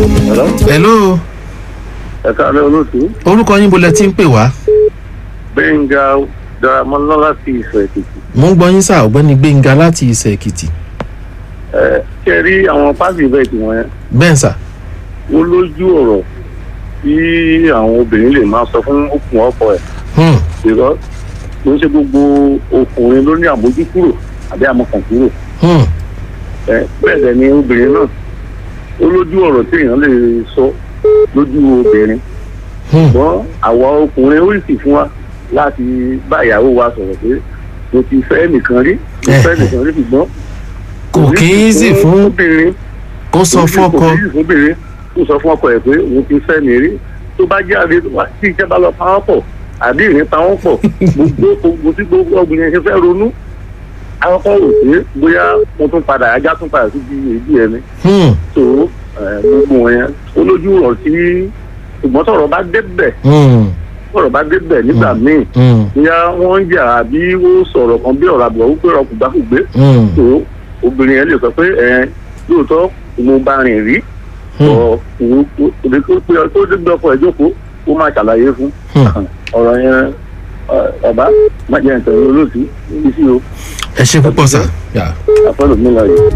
Hello? hello ẹ káàlẹ́ olóòtú orúkọ yín bolẹ̀ tí ń pè wá gbẹ̀ngà daramọ́lá láti ìfẹ́ èkìtì. mo ń gbọ́ yín sá ọ̀gbẹ́ni gbẹ̀ngà láti ìsẹ̀ èkìtì ẹ ṣe rí àwọn pàṣẹ ìbẹ́ẹ̀tì wọn yẹn bẹ́ẹ̀ sà wọ́n lójú ọ̀rọ̀ tí àwọn obìnrin lè máa sọ fún òkun ọkọ ẹ̀ Hmm, ìrọ́ ló ń ṣe gbogbo ọkùnrin ló ní àmójúkúrò àbí àmọ̀kànkúrò hmm, ẹ bẹ́ẹ̀ dẹ̀ ni obìnrin náà ó lójú ọ̀rọ̀ tí èèyàn lè sọ lójú obìnrin hmm. ṣùgbọ́n àwa ọkùnrin ó sì fún wa láti bá ìyàwó wa sọ̀rọ̀ pé mo ti fẹ́ nìkan rí mo fẹ́ nìkan rí ṣùgbọ́n kò kí í sì fún obìnrin kó sọ fọ́kọ kò kí í sì fún obìnrin kó sọ fún ọkọ ẹ̀ pé òun ti fẹ́ mi rí tó bá jáde wá tí iṣẹ́ bá lọ pa wọ́n pọ̀ àbí ìrìn pa wọ́n pọ̀ gbogbo gbogbo tí gbogbo obìnrin ṣe fẹ́ ronú àwọn kan rò pé bóyá mo tún padà ajá tún padà síbi èyí ẹni Hmm, tó gbogbo wọn yẹn olójú rọ̀ sí ṣùgbọ́n tọ̀rọ̀ bá débẹ̀ hmm, tọ̀rọ̀ bá débẹ̀ nígbà míì hmm, bóyá wọ́n ń jà àbí ó sọ̀rọ̀ kan bí ọ̀rọ̀ àbúrò wípé ọ̀rọ̀ kùgbàkùgbé hmm, tó obìnrin yẹn lè sọ pé ẹ lóòótọ́ mo bá rìn rí hmm, ọ̀ òun òde tó pé ọ tó dégbé ọkọ ẹ̀ jókòó ó máa ṣàlàyé fún hmm. ọ̀rọ̀ yẹn ọ̀bá má jẹ́ nǹkan olóòtú níbi sí o ẹ ṣe púpọ̀ sà. yà. àfọlù mi lọ yìí.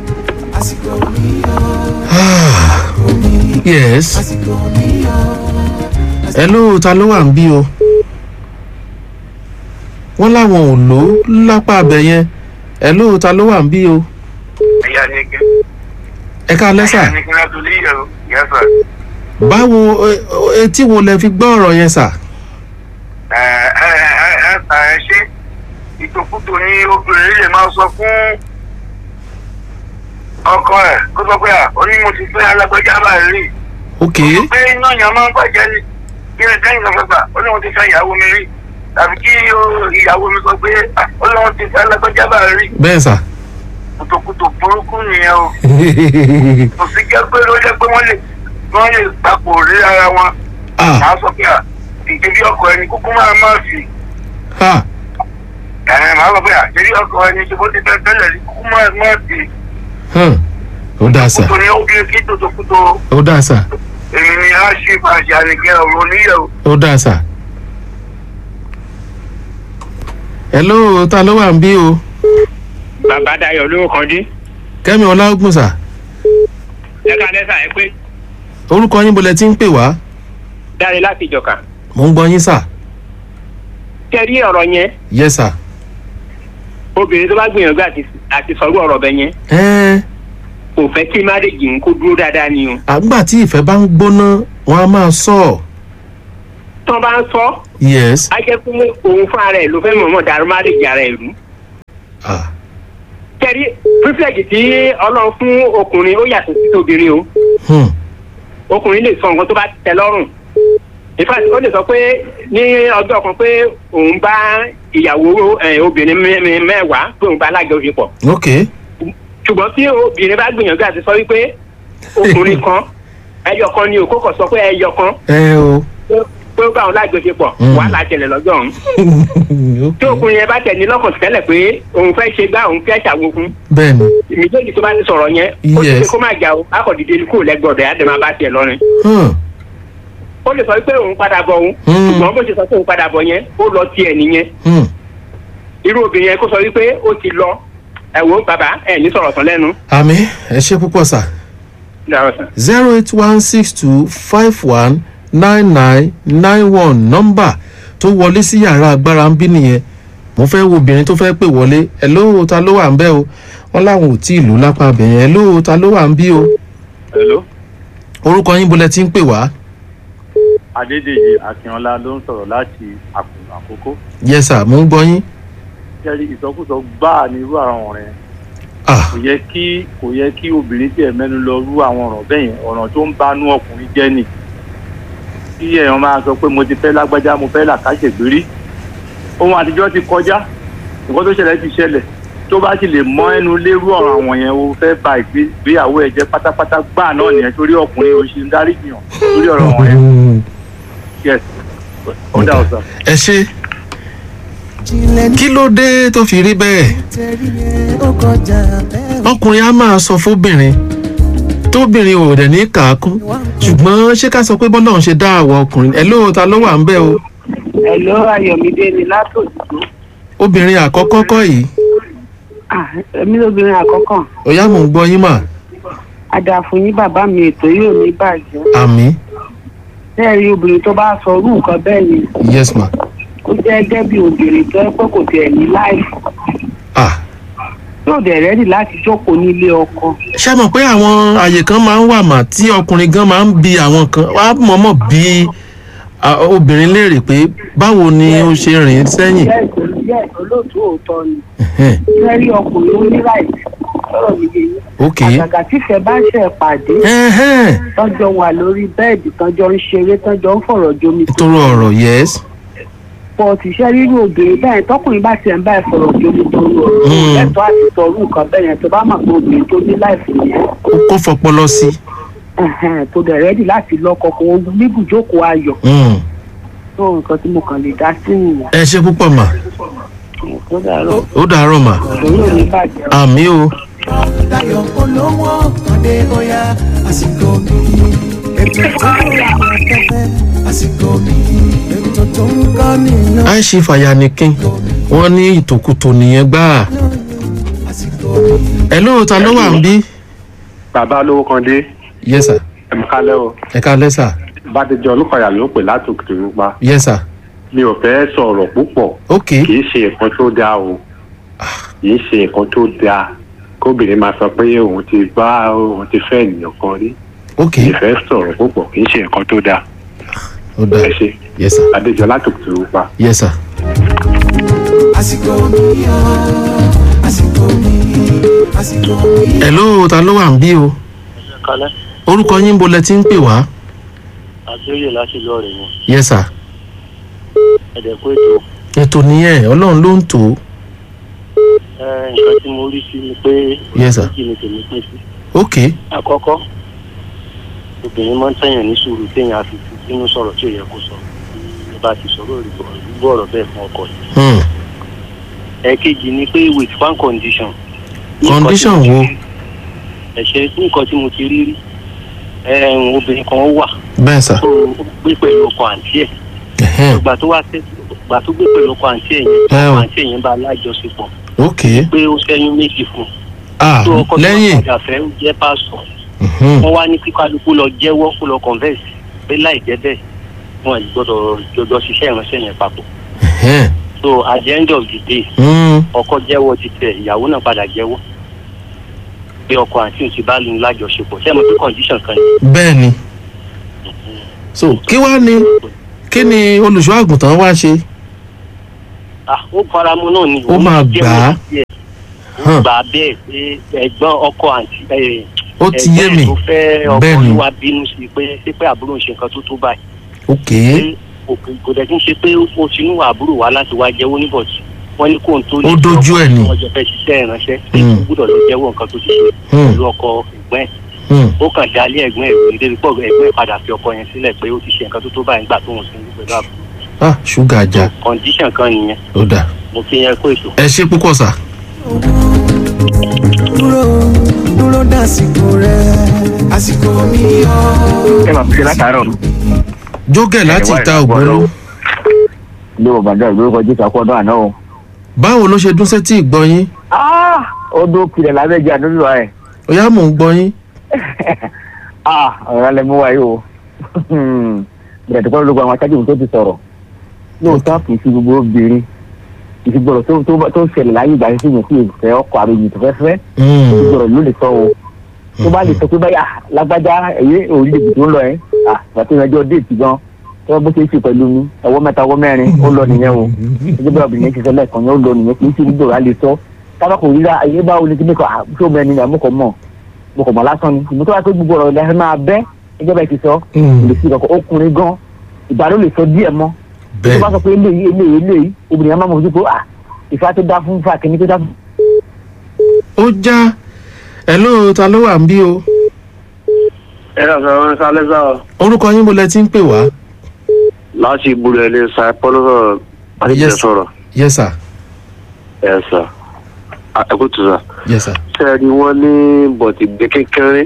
yes hello ta ló wà ń bí o wọ́n láwọn ò lò ó lápá abẹ yẹn hello ta ló wà ń bí o ẹ̀yà ni kí ẹ ká lẹ́sà ẹ̀yà ni kí láti lè yẹ o yẹ sà. báwo ẹ- ẹ- etí wo lẹ fi gbọ́ ọ̀rọ̀ yẹn sà ẹ ẹ ẹ ẹ sà ẹ ṣe ìtòkùtò ní obìnrin lè máa sọ fún ọkọ ẹ kó sọ pé à ó ní mo ti fẹ́ alágbèjà báyìí rí ok pé iná yẹn máa ń bàjẹ́ ni kí ẹ kẹ́yìn lọ fẹ́fà ó ní mo ti fẹ́ ìyàwó mi rí tàbí kí ó- ìyàwó mi sọ pé à, ó ní mo ti fẹ́ alágbèjà báyìí rí bẹ́ẹ̀ sà ìtòkùtò burúkú nìyẹn o kò sí jẹ́ pé ló jẹ́ pé wọ́n lè wọ́n lè papò rí ara wọn ah màá sọ pé à ìdílé ọkọ ẹni kúkú máa má fi ha ẹ̀ màá sọ pé à ìdílé ọkọ ẹni ṣe bó ti fẹ́ tẹ́lẹ̀ rí kúkú máa má fi hàn ó dáa sà kútó ní obìnrin kí tòtòkútó ó dáa sà èmi ni a ṣe fàṣẹ ànìkẹ́ ọ̀rọ̀ oníyẹ̀wò. ó dáa sà hello ta ló wà ń bí o bàbá dayọ̀ ló kàn dín kẹ́mi ọlágùn sà ẹ̀ka lẹ́sà ẹ pé orúkọ yín bolẹ̀ tí ń pè wá dáre láti ìjọka mò ń gbọ́ yín sà kẹ́rí ọ̀rọ̀ yẹn yes sà obìnrin tó bá gbìyànjú àti àti sọ̀rọ̀ ọ̀rọ̀ bẹ yẹn ẹ́ẹ́ kò fẹ́ kí márèjì ń kó dúró dáadáa ni o àgbà tí ìfẹ́ bá ń gbóná wọn a máa sọ ọ́ tí wọ́n bá ń sọ yes á jẹ́ pé òun fún ara ẹ̀ ló fẹ́ mọ̀ọ́mọ̀ dàrú márèjì ara ẹ̀ rú ah kẹ́rí pírífẹ̀gì tí ọlọ́run fún ọkùnrin ó yàtọ̀ sí obìnrin o hmm. ọkùnrin lè sọ nǹkan tó bá tẹ́ lọ́rùn in fact ó lè sọ pé ní ọjọ́ kan pé òun bá ìyàwó ẹ̀, obìnrin mẹ́- mẹ́- mẹ́wàá pé òun bá alájọṣepọ̀ ok ṣùgbọ́n tí obìnrin bá gbìyànjú àti sọ wípé ọkùnrin kan ẹyọ kan ni òkú kan sọ pé ẹyọ kan ẹ o pé ó bá òun lájọṣepọ̀ Mm. wàhálà ṣẹlẹ̀ lọ́jọ́ ọ̀hún tí ok ọkùnrin yẹn bá tẹ̀ ní lọ́kàn tẹ́lẹ̀ pé òun fẹ́ ṣe gbá òun fẹ́ ṣàwokun bẹ́ẹ̀ni ìmìjọ́jì tó bá ti sọ̀rọ̀ yẹn ó ti Yes. ṣe kó má jà o akọ̀dìdé kúrò lẹ́gbọ̀dọ̀ yá dẹ̀ máa bá tiẹ̀ lọ́rin hmm. ó lè sọ pé òun padà bọ̀ òun Mm. ṣùgbọ́n bó ṣe sọ pé òun padà bọ̀ yẹn ó lọ tiẹ̀ nìyẹn Hmm. irú obìnrin yẹn kó sọ wípé ó ti lọ ẹ̀wọ̀ bàbá ẹ̀ ní sọ̀rọ̀ tán lẹ́nu àmì ẹ ṣe púpọ̀ sà Dára sàn. zero eight one six two five one nine nine nine one nọ́mbà tó wọlé sí yàrá agbára ń bí nìyẹn mo fẹ́ wo obìnrin tó fẹ́ pè wọlé hello ta ló wà ń bẹ́ o wọ́n láwọn ò tí ì lù lápá bẹ̀yẹn hello ta ló wà ń bí o hello orúkọ yín bolẹ̀ tí ń pè wá adédèjì akínọlá ló ń sọ̀rọ̀ láti àkùnrin àkókò yes sir mo ń gbọ́ yín kẹ́rí ìsọkúsọ gbáà ní irú àwọn ọ̀rẹ́ ah kò yẹ kí kò yẹ kí obìnrin tiẹ̀ mẹ́nu lọ rú àwọn ọ̀rọ̀ bẹ́ẹ̀ yẹn ọ̀rọ̀ tó ń banú ọkùnrin jẹ́ nì kí èèyàn máa sọ pé mo ti fẹ́ lágbájá mo fẹ́ làkàṣègbérí ohun àtijọ́ ti kọjá nǹkan tó ṣẹlẹ̀ ti ṣẹlẹ̀ tó bá sì lè mọ ẹnu lérú ọ̀rọ̀ àwọn yẹn o fẹ́ ba ìgbéyàwó ẹ̀ jẹ́ pátápátá gbáà náà nìyẹn torí ọkùnrin o ṣe ń dárí jìyàn torí ọ̀rọ̀ wọn yẹn yes ó dà ọ̀sán. ẹ ṣe kí ló dé tó fi rí bẹ́ẹ̀ ọkùnrin á máa sọ fóbìnrin tóbìnrin ò dẹ̀ ní kàákún ṣùgbọ́n ṣé ká sọ pé bọ́lá òun ṣe dá àwọ̀ ọkùnrin ẹ̀ lóò ta ló wà ń bẹ̀ o Ẹ̀lọ́ Ayọ̀mídé ni látòdìdó. obìnrin àkọ́kọ́ kọ́ yìí Èmi lóbìnrin àkọ́kọ́. ọ̀yá mò ń gbọ́ yín mà Àdàfún yín bàbá mi ètò yóò ní bàjẹ́. àmì Bẹ́ẹ̀ rí obìnrin tó bá sọ irú nǹkan bẹ́ẹ̀ ni. yes ma Ó jẹ́ gẹ́gẹ́ bí obìnrin tó ẹ pé kò tiẹ̀ ní láìsí. ah Yóò dẹ̀ rẹ́dì láti jókòó nílé ọkọ. ṣé mọ̀ pé àwọn àyè kan máa ń wà mà tí ọkùnrin gan máa ń bi àwọn kan wá mọ̀mọ́ bí ah, obìnrin léèrè pé báwo ni ó ṣe rìn sẹ́yìn Bẹ́ẹ̀ tó jẹ́ olóòtú òótọ́ ni. Ẹ̀hẹ́n, Bẹ́ẹ̀ rí ọkùnrin ó ní láìsí. Sọ̀rọ̀ mi yé yín. ok Àgàgà tífẹ̀ bá ṣẹ̀ pàdé. Ẹ̀hẹ́n, Tọ́jọ́ wà lórí bẹ́ẹ̀dì tọ́jọ́ ń ṣeré tọ́jọ́ ń fọ̀rọ̀ jomi. nítorí ọ̀rọ̀ yes pọ̀ tíṣẹ́ rírú obìnrin bẹ́ẹ̀ tọkùnrin bá tiẹ̀ ń bá ìfọ̀rọ̀ jomi tó ń lọ Mm. ẹ̀tọ́ àti tọrú nǹkan bẹ́ẹ̀ yẹn tó bá mọ̀ pé obìnrin tó ní láìsí yẹn ó kó fọpọlọ sí ẹ̀hẹ̀n, tó dẹ̀ rẹ́dì láti lọ́kọ kó o níbùjókòó ayọ̀ Mm. tó nǹkan tí mo kàn lè dá sí nìyẹn ẹ ṣe púpọ̀ mà tó dàrọ̀ ó dàárọ̀ mà lórí òní bàjẹ́ àmì o Dayọ̀ olówó ọ̀dẹ bóyá àsìkò mi. Ètò tó ń wà afẹ́fẹ́ àsìkò mi. Ètò tó ń kọ́ nìyàn àìsí fàyànìkín wọ́n ní ìtòkùtò nìyẹn gbáà àsìkò mi. ẹ lóò ta ló wà ń bí bàbá olówó kan dé yes sir ẹ̀mí kálẹ̀ o ẹ ká lẹ́sà bàdéjọ olùkọ́yà ló ń pè láti òkè nípa yes sir mi ò fẹ́ sọ̀rọ̀ púpọ̀ ok kì í ṣe nǹkan tó dáa o kì í ṣe nǹkan tó dáa kóbìnrin máa sọ pé òun ti bá òun ti fẹ́ ènìyàn kan rí ok kì í fẹ́ sọ̀rọ̀ púpọ̀ kì í ṣe nǹkan tó dáa ó dáa ẹ ṣe yes sir bàdéjọ láti òkè nípa. yes sir Àsìkò mi yọ. Àsìkò mi. Àsìkò mi. ẹ lóò ta ló wà ń bí o kalẹ̀ orúkọ yín bo lẹ ti ń pè wá àgbéyè láti lọ rẹ̀ yẹn yes sir ẹ̀dẹ̀ pé ètò ètò nìyẹn ọlọ́run ló ń tò ó ẹ, nǹkan tí mo rí sí ni pé Yes, sir. méjì ni tèmi pín sí. ok àkọ́kọ́ obìnrin máa ń tẹ̀yàn ní sùúrù téèyàn á fi fi sínú sọ̀rọ̀ tí ò yẹ kó sọ ẹ bá ti sọ̀rọ̀ ìlú ọ̀rọ̀ bẹ́ẹ̀ fún ọkọ yìí. hmm. ẹ̀ẹ̀kejì ni pé with one condition. Ní nǹkan tí condition mo ti wo rí- ẹ ṣe ní nǹkan tí mo ti rí rí ẹ̀ẹ́n obìnrin kan wà bẹ́ẹ̀ sà tó gbé pẹ̀lú ọkọ àǹtí ẹ̀ Ẹ̀hẹ́n, ìgbà tó wá tẹ́ ìgbà tó gbé pẹ̀lú ọkọ àǹtí ẹ̀ yẹn Ẹ o. ọkọ àǹtí ẹ̀ yẹn bá alájọṣepọ̀ ok pé ó ṣẹ́yún méjì fún un ah tó ọkọ tó wà lẹ́yìn padà fẹ́ ó jẹ́ pásọ̀ mhm, wọ́n wá ní kí kálukú lọ jẹ́wọ́ kó lọ converse pé láì jẹ́ bẹ́ẹ̀ wọn ì gbọ́dọ̀ jọjọ ṣiṣẹ́ ìránṣẹ́ yẹn papọ̀ ẹ̀hẹ́n, so at the end of the day hmm, ọkọ jẹ́wọ́ ti tẹ̀ ìyàwó náà padà jẹ́wọ́ pé ọkọ àti òsì bá lu lájọṣepọ̀ ṣé mo pé condition kan ni. bẹ́ẹ̀ ni so kí wá ni kí ni olùṣọ́ àgùntàn wá ṣe ah ó faramu náà ni Ó máa jẹ́wọ́ gbà á. díẹ̀. ó Hàn. gbà á bẹ́ẹ̀ pé ẹ̀gbọ́n ọkọ àti ẹ̀, ó ti yé ẹ̀gbọ́n mi ẹ̀ tó fẹ́ ọkọ Bẹ́ẹ̀ ni. ló wá bínú sí i pé ṣé pé àbúrò ń ṣe nǹkan tó tó báyìí ok pé kò- kò dẹ̀ kí n ṣe pé ó ti nú àbúrò wá láti wá jẹ́wọ́ níbọ̀tì wọ́n ní kó n tó Ó dojú ẹ̀ ni. wọ́n jọ fẹ́ ṣiṣẹ́ ìránṣẹ́ pé Mm. kò gbúdọ̀ lọ jẹ́wọ́ nǹkan tó ti ṣe Hmm. pẹ̀lú ọkọ ẹ̀gbọ́n ẹ̀ hmm, ó kàn dálé ẹ̀gbọ́n ẹ̀ lórí débi pọ̀ ẹ̀gbọ́n ẹ̀ padà fi ọkọ yẹn sílẹ̀ pé ó ti ṣe nǹkan tó tó báyìí nígbà tó ń sin pẹ̀lú àbúrò ah ṣúgà ajá condition kan nìyẹn ó dà mo fi yẹn kó ètò. ẹ ṣe púpọ̀ sà Dúró dúró dásìkò rẹ̀. Àsìkò mi yọ. ẹ máa fi ṣe látàárọ̀ jógẹ̀ láti wá ta ìrànwọ́ ògbóló lọ́wọ́. ilé bàbá dá ìlú jésù àkọ́dọ̀ àná o. báwo ló ṣe dún sétí ìgbọ́ yín ó dó pilẹ̀ lábẹ́jẹ́ àdúgbò ẹ̀ ó yá mò ń gbọ́ yín ọ̀rọ̀ alẹ́ mú wáyé o bẹ̀rẹ̀ tó kọ́ lóko àwọn aṣáájú tó ti sọ̀rọ̀ lóòótọ́ kì í fi gbogbo obìnrin ìfigbọ̀rọ̀ tó tó tó ṣẹlẹ̀ láyé ìgbà yẹn sí yẹn sí ìfẹ́ ọkọ̀ àròyìn tó fẹ́ fẹ́ Hmm, ìfigbọ̀rọ̀ ló lè sọ o tó bá lè sọ pé báyà lágbájá ẹ̀yẹ orílẹ̀-èdè tó ń lọ ẹ̀ àti ìrìnàjò déètì gan tó bá bó ṣe é ṣe pẹ̀lú mi ọwọ́ mẹ́ta ọwọ́ mẹ́rin ó lọ nìyẹn o ẹgbẹ́ bí obìnrin ti sọ lẹ́ẹ̀kan yẹn ó lọ nìyẹn kì í ṣe ìfigbọ̀rọ̀ á lè sọ tábà kò rí ayé báwo ni kíni kan ṣó mẹ́rin ni àmúkọ̀ mọ̀ mo kọ̀ mọ̀ lásán ni ìmú tó wá pé gbogbo ọ̀rọ̀ ilẹ̀ máa bẹ́ ẹgbẹ́ bẹ́ẹ̀ ti sọ hmm, lè fi kankan ọkùnrin gan ìgbà ló lè sọ díẹ̀ mọ́ tó bá bẹ́ẹ̀ sọ pé eléyìí eléyìí eléyìí obìnrin yẹn máa mọ̀ ojú pé ah ìfà tó dá fún fà kìíní tó dá fún. ó já ẹ ló ta ló wà ń bí o ẹ lọ sọ wọn sálẹ sọ orúkọ yín bo lẹ ti ń pè wá láti ìbúrò ẹlẹ sa pọlọsọ Yes. sọ̀rọ̀ yes sir ẹ sà ẹ kò tù sà yes sir ṣe ni wọn ní bọ̀tì gbé kékeré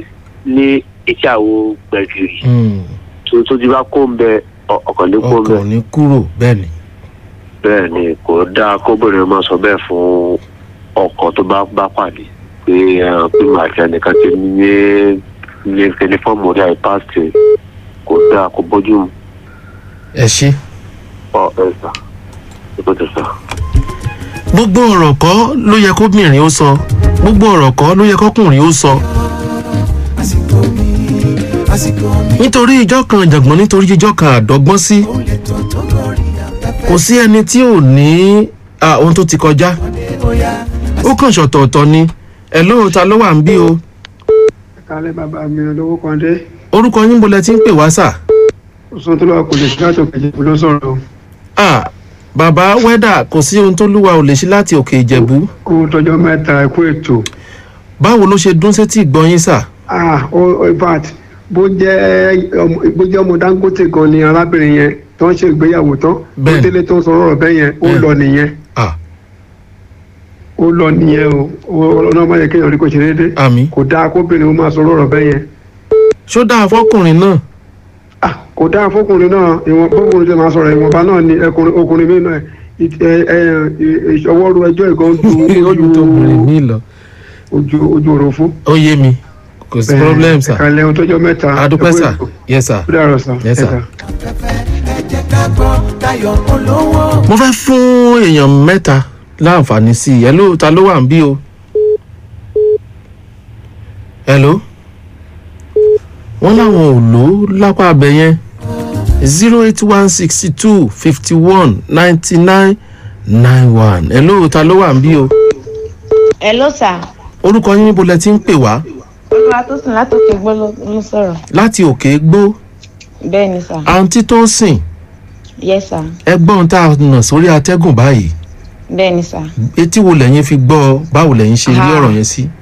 ní etí àwo gbẹ̀gìrì Hmm. tó tó ti bá kó ń bẹ ọ- ọkàn ní kó ń bẹ ọkàn ò ní kúrò bẹ́ẹ̀ ni bẹ́ẹ̀ ni kò dáa kóbìnrin máa sọ bẹ́ẹ̀ fún ọkọ tó bá bá pàdé pé ẹ, pé màá ti ẹnìkan ti ní ní tẹlifọ́ọ̀mù orí àìpáàsì kò dáa kò bójú mu ẹ ṣe. ọ ẹ sà ẹ tó sà. gbogbo ọ̀rọ̀ kọ́ ló yẹ kóbìnrin ó sọ gbogbo ọ̀rọ̀ kọ́ ló yẹ kọkùnrin ó sọ àsìkò mi àsìkò mi nítorí ìjọ kan jàgbọ́n nítorí ìjọ kan àdọ́gbọ́n sí ó lè tó tó lórí afẹ́fẹ́ kò sí ẹni tí ò ní ah, ohun tó ti kọjá bóyá ó kàn ṣọ̀tọ̀ọ̀tọ̀ ni ẹ̀ ló ta ló wà ń bí o kálẹ̀ bàbá mi olówó kan dé orúkọ yín bolẹ̀ tí ń pè wá sà sọ́n tó lọ́wọ́ kò lè ṣe láti òkè jẹ̀bú ló sọ̀rọ̀ o. ah, bàbá wẹ́dà kò sí ohun tó lúwa ò lè ṣe láti òkè ìjẹ̀bú kó tọjọ́ mẹ́ta ẹ̀kú ètò báwo ló ṣe dún sétí ìgbọ́yín sà ah o o, in fact bó jẹ́ ọmọ bó jẹ́ ọmọ dangote gan ni arábìnrin yẹn tó ń ṣe ìgbéyàwó tán tó Bẹ́ẹ̀ni. délé tó ń sọ ọ̀rọ̀ bẹ́ẹ̀ yẹn ó Bẹ́ẹ̀ni. lọ nìyẹn ah, ó lọ nìyẹn o Ó- ọlọ́run máa yẹ kéèyàn rí kó ṣe déédé àmì kò dáa kóbìnrin ó máa sọ ọ̀rọ̀ bẹ́ẹ̀ yẹn ṣó dáa fọkùnrin náà ah kò dáa fọkùnrin náà ìwọ̀n fọkùnrin tó máa sọ̀rọ̀ ìwọ̀nba náà ni ẹkùnrin ọkùnrin mi náà ì- ẹ ẹ ìṣọwọ́rú ẹjọ́ ìgan ju ojú tó bìnrin ní lọ ojú ojú òròfó. ó yé mi kò sí problem sà ẹ̀ka lẹ́hun tọ́jọ́ mẹ́ta adúpẹ́ ẹ̀kú sà ètò. yes sà ó dàrọ̀ sà. Yes, sir. Yes, sir. afẹ́fẹ́ ẹ jẹ́ ká gbọ́ dayọ̀ olówó. mo fẹ́ fún èèyàn mẹ́ta láǹfààní sí i hello ta ló wà ń bí o hello wọ́n láwọn ò lò ó lápá abẹ yẹn zero eight one sixty two fifty one ninety nine nine one hello ta ló wà ń bí o Hello sir. orúkọ yín níbo lẹ ti ń pè wá olúwa tó sùn látòkè gbọ́ ló ló sọ̀rọ̀. láti òkè gbó bẹ́ẹ̀ ni sir. àǹtí tó sìn yes sir. ẹgbọ́n tá a nà sórí atẹ́gùn báyìí bẹ́ẹ̀ ni sir. etí wo lẹ́yìn fi gbọ́ ọ? báwo lẹ́yìn ṣe rí Ah. ọ̀rọ̀ yẹn sí.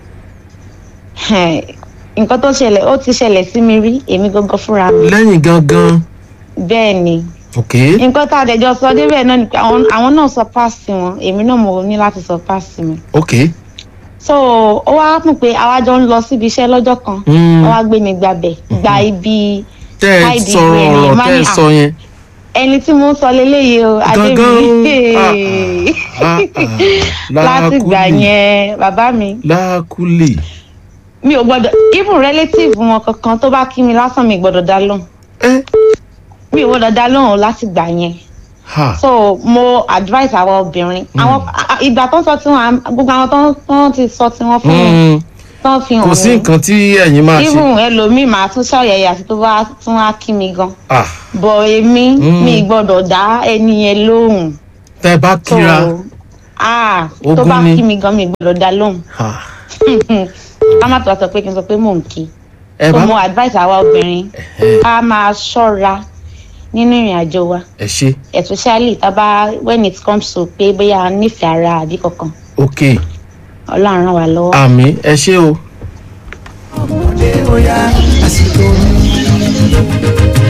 nǹkan tó ṣẹlẹ̀ ó ti ṣẹlẹ̀ sí mi rí èmi gangan fúnra mi. lẹ́yìn gangan bẹ́ẹ̀ ni ok nǹkan tá a dẹjọ́ sọ débẹ̀ náà ni pé àwọn àwọn náà sọ páàsì wọn èmi náà mo ní láti sọ páàsì mi. ok so ó wá mú pé àwa jọ ń lọ síbi iṣẹ́ lọ́jọ́ kan Mm. ó wá gbé mi gbàbẹ̀ gba ibi tẹ́ ẹ ID sọ̀rọ̀ rẹ̀ ni ọ̀rọ̀ má tẹ́ ẹ ní à- sọ yẹn ẹni tí mo ń sọ leléyìí o Gangan, adébíyí ah, ah, láti gbà lákùlì yẹn bàbá mi lákùlì mi ò gbọdọ̀ even relative wọn kankan tó bá kí mi lásán mi gbọdọ̀ dá lóhùn ẹ mi ò gbọdọ̀ dá lóhùn láti gbà yẹn ha so mo advice àwọn obìnrin àwọn a- a- ìgbà tó ń sọ tiwọn gbogbo àwọn tó ń- tó ń ti sọ tiwọn fún mi Mm, tó ń fi hàn kò sí nǹkan tí ẹ̀yin máa ṣe even ẹlòmíì máa tún ṣàyẹyẹ àti tó bá tún wá kí mi gan ah bọ̀ èmi Mm. mi gbọdọ̀ dá ẹni yẹn lóhùn tẹ́ ẹ bá so kíra ah tó Ogún bá ni. kí mi gan mi gbọdọ̀ dá lóhùn ha ká má tó a sọ pé kí n sọ pé mò ń kí ẹ so bá mo advice àwa obìnrin ká máa ṣọ́ra nínú ìrìn àjò wa ẹ ṣe especially tá a bá when it comes to pé bóyá a nífẹ̀ẹ́ ara àbí kankan ok ọlọ́run ràn wá lọ́wọ́. àmì ẹ ṣe o ọmọdé bóyá àsìkò mi.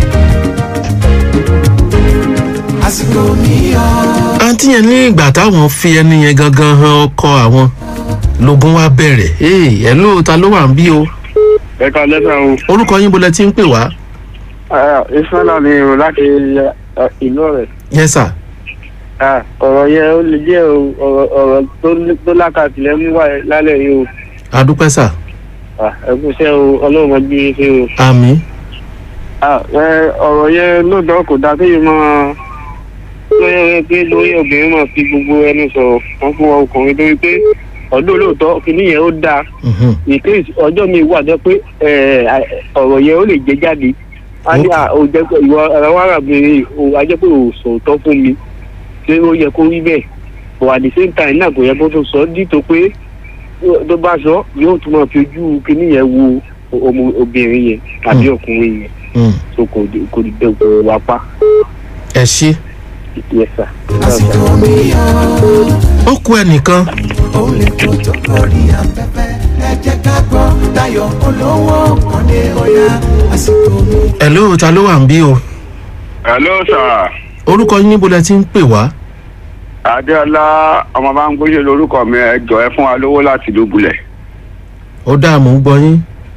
àsìkò mi yọ. àǹtí yẹn ní ìgbà táwọn fi ẹni yẹn gangan han ọkọ àwọn lógún wa bẹ̀rẹ̀ ee ẹ ló ta ló wà ń bí o ẹ ká lẹ́sà o. orúkọ yín bolẹ̀ tí ń pè wá ìfẹ́lá mi rò láti ẹ, ìlú rẹ̀. yes sir ọ̀rọ̀ yẹn ó lè jẹ́ o, ọ̀rọ̀ ọ̀rọ̀ tó ní- tó lákàtì lẹ́mú wà lálẹ́ yìí o. adúpẹ́ sà Ah, ẹ kú iṣẹ́ o ọlọ́run ọgbẹ́ yín ṣe o. àmì Ah, ẹ, ọ̀rọ̀ yẹn lóòótọ́ kò dáa kéèyàn máa lóyè pé lóyè obìnrin máa fi gbogbo ẹnu sọ̀rọ̀ wọn fún wa ọkùnrin torí pé ọdún olóòótọ́ kìíní yẹn ó dáa mhm, ìkéyìí ọjọ́ mi wà jẹ́ pé ẹ, ọ̀rọ̀ yẹn ó lè jẹ jáde a ní à ó jẹ́ pé ìwọ ara wa ràbìnrin o a jẹ́ pé ò sòótọ́ fún mi ṣé ó yẹ kó rí bẹ́ẹ̀ but at the same time náà kò yẹ kó tó sọ ọ́ dìtò pé tó bá sọ yóò tún máa fi ojú kìíní yẹn wo ọmọ obìnrin yẹn tàbí ọkùnrin yẹn mm, so kò dé kò dé kò wá pa ẹ ṣe yes sir. àsìkò mi yọ. ó kú ẹnìkan ó lè tó tó lórí afẹ́fẹ́ ẹ jẹ́ ká gbọ́ dayọ̀ olówó ọmọdé bóyá àsìkò mi. ẹ ló ta ló wà ń bí o hello sir orúkọ yín bolẹ̀ tí ń pè wá adéọlá ọmọ bá ń gbóyè lórúkọ mi ẹ jọ ẹ fún wa lówó láti dùbúlẹ̀. ó dáa mò ń gbọ́ yín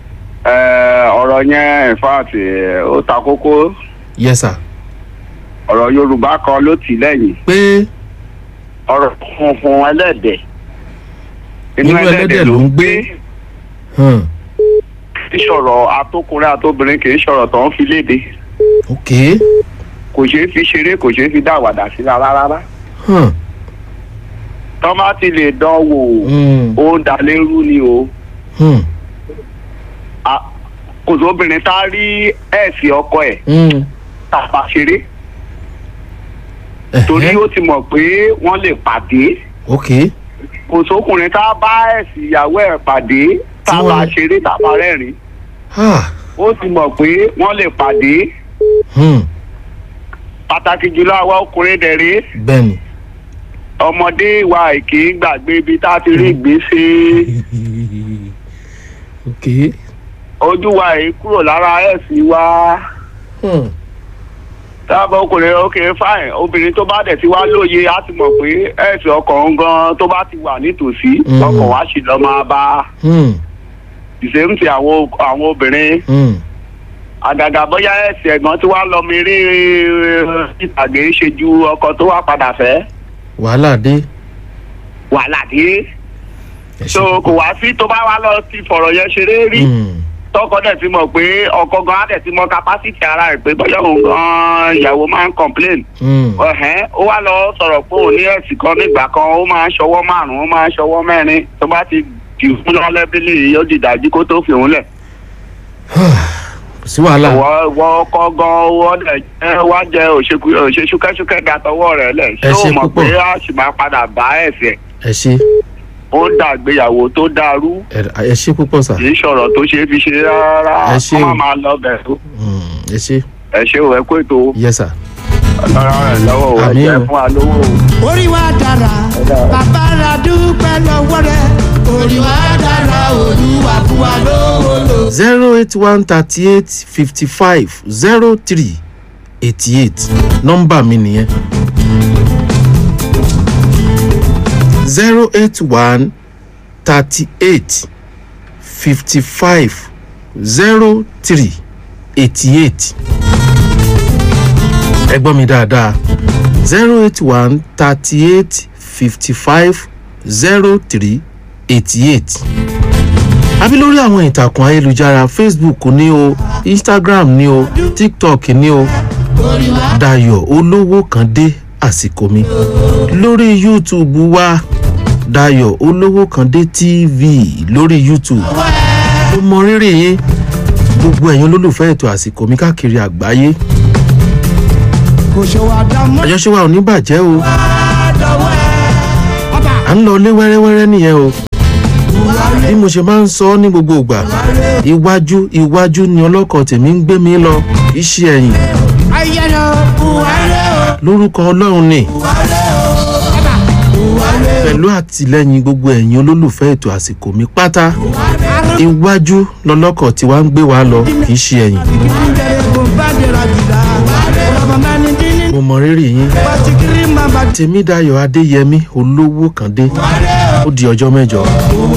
ọ̀rọ̀ yẹn in fact eh, ó ta kókó yes sir ọ̀rọ̀ yorùbá kan ló tì lẹ́yìn pé ọ̀rọ̀ funfun ẹlẹ́dẹ̀ inú ẹlẹ́dẹ̀ ló ń gbé hmm, kì í sọ̀rọ̀ atókùnrin atóbìnrin kì í sọ̀rọ̀ tó ń fi léde ok kò ṣeé fi ṣeré kò ṣeé fi dá àwàdà sí rárá rárá hmm, tọ́ bá ti lè dán wò hmm, ó ń dalérú ni o hmm, A- kò sóbìnrin tá a rí ẹ̀sìn ọkọ ẹ̀ hmm, tàbá ṣeré torí ẹ̀hẹ́, ó ti mọ̀ pé wọ́n lè pàdé ok kò sókùnrin tá a bá ẹ̀sìn ìyàwó ẹ̀ pàdé tá a bá wọ́n- ṣeré tá a bá rẹ́rìn ah, ó ti mọ̀ pé wọ́n lè pàdé hmm, pàtàkì jùlọ àwa ọkùnrin dẹ̀rẹ́ bẹ́ẹ̀ni ọmọdé wa èké gbàgbé ibi tá a ti rí ìgbésẹ̀ ok ojú wa èé kúrò lára ẹ̀sìn wa hmm, tábà ọkùnrin ok fine obìnrin tó bá dẹ̀ ti wá lóye á ti mọ̀ pé ẹ̀sìn ọkàn gan tó bá ti wà nítòsí Mm. ọkàn wa sì lọ́ máa bá hmm, ìṣèǹtì àwọn àwọn obìnrin hmm, àgàgà bóyá ẹ̀sìn ẹ̀gbọ́n tí wàá lọ mi rí ìtàgé ṣe ju ọkọ tó wá padà fẹ́ wàhálà dé wàhálà dé ẹ ṣe so kò púpọ̀. wá sí tó bá wá lọ ti fọ̀rọ̀ yẹn ṣeré rí Hmm, tọkọ dẹ̀ ti mọ̀ pé ọkọ gan á dẹ̀ ti mọ capacity ara rẹ̀ pé bóyá òun gan ìyàwó máa ń complain hmm, ọ̀hẹ́n ó wá lọ sọ̀rọ̀ pé òun ní ẹ̀sìn kan nígbà kan ó máa ń ṣọwọ́ márùn-ún ó máa ń ṣọwọ́ mẹ́rin tó bá ti jù fún lọ́lẹ́bílì yóò di ìdájí kó tó fi òun lẹ̀. kò sí wàhálà wọ́n wọ́n kọ́ gan wọ́n dẹ̀ jẹ́ wá jẹ́ òṣèkú- òṣèṣúkẹ́ṣúkẹ́ ga tọwọ́ rẹ̀ lẹ̀ Ẹ ṣé ṣe o mọ̀ púpọ̀. pé a sì máa padà bá ẹ̀sẹ̀ ẹ ṣe ó ń dàgbéyàwó tó dàrú ẹ- ẹ ṣe púpọ̀ sà kì í ṣọ̀rọ̀ tó ṣe é fi ṣe rárá Ẹ ṣé kó má o. máa lọ bẹ̀rù Hmm, ẹ ṣe ẹ ṣé o ẹ kó ètò yes sir ọlọ́run rẹ̀ lọ́wọ́ o ẹ Àmín jẹ́ o. fún wa lówó o. orí wa dára bàbá ra dúpẹ́ lọ́wọ́ rẹ̀ orí wa dára olúwa fún wa lówó lò. zero eight one thirty eight fifty five zero three eighty eight nọ́mbà mi nìyẹn zero eight one thirty eight fifty five zero three eighty eight ẹ gbọ́ mi dáadáa zero eight one thirty eight fifty five zero three eighty eight àbí lórí àwọn ìtàkùn ayélujára facebook ní o instagram ní o tiktok ní o dayo olówó kan dé àsìkò mi lórí youtube wa dayo olówó kan dé tv lórí youtube ó mọ rírì yín gbogbo ẹ̀yin olólùfẹ́ ètò àsìkò mi káàkiri àgbáyé kò ṣe wá dá mọ́ àjọṣe wa ò ní bàjẹ́ o dọ́wọ́ ẹ̀ ọba à ń lọ lé wẹ́rẹ́wẹ́rẹ́ nìyẹn o bí mo ṣe máa ń sọ ọ́ ní gbogbo ìgbà iwájú iwájú ni ọlọ́kọ̀ tèmi ń gbé mi lọ kì í ṣe ẹ̀yìn ayẹyẹ buhari o lórúkọ ọlọ́run ni buhari o ọba buhari o pẹ̀lú àtìlẹ́yìn gbogbo ẹ̀yin olólùfẹ́ ètò àsìkò mi pátá iwájú lọlọ́kọ̀ tí wàá ń gbé wa lọ kì í ṣe ẹ̀yìn ìdílé kò bá dèrò àjùdá ọba mẹni dín ní mo mọ rírì yín pàtíkìrì máa bá tèmídàyọ̀ adéyẹmí olówó kan dé ó di ọjọ́ mẹ́jọ.